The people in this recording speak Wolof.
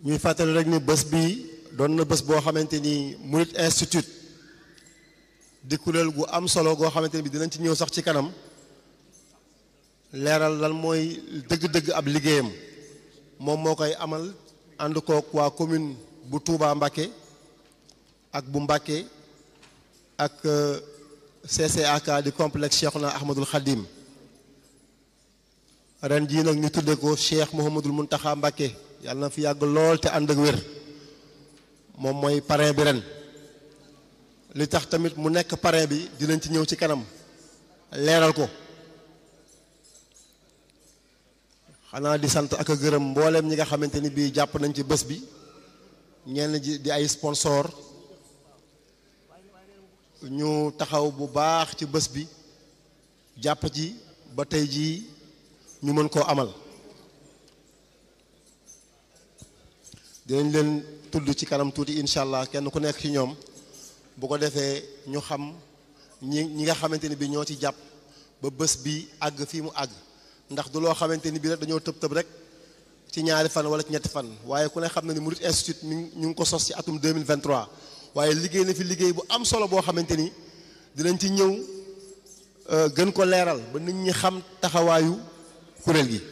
ñuy fàttali rek ni bés bi doon na bés boo xamante ni Murit Institute di kuréel gu am solo goo xamante ni bi dinañ ci ñëw sax ci kanam leeral lan mooy dëgg-dëgg ab liggéeyam moom moo koy amal ànd kook waa commune bu Touba Mbacké ak bu Mbacké ak CCAK di complexe Cheikhouna Ahmadul Khadim ren jii nag ñu tudde ko Cheikh Mouhamadul Mountakha Mbacké yàlla na fi yàgg lool te ànd ak wér moom mooy parrain bi ren li tax tamit mu nekk parrain bi dinañ ci ñëw ci kanam leeral ko xanaa di sant ak a gërëm mbooleem ñi nga xamante ni bii jàpp nañ ci bés bi ñenn ji di ay sponsor ñu taxaw bu baax ci bés bi jàpp ci ba tey jii ñu mën koo amal dinañ leen tudd ci kanam tuuti incha allah kenn ku nekk ci ñoom bu ko defee ñu xam ñi ñi nga xamante ni bi ñoo ci jàpp ba bés bi àgg fii mu àgg ndax du loo xamante ni bi rek dañoo tëb tëb rek ci ñaari fan wala ci ñetti fan waaye ku ne xam na ni Murit Institute mi ñu ngi ko sos ci atum 2023 waaye liggéey na fi liggéey bu am solo boo xamante ni dinañ ci ñëw gën ko leeral ba nit ñi xam taxawaayu kuréel gi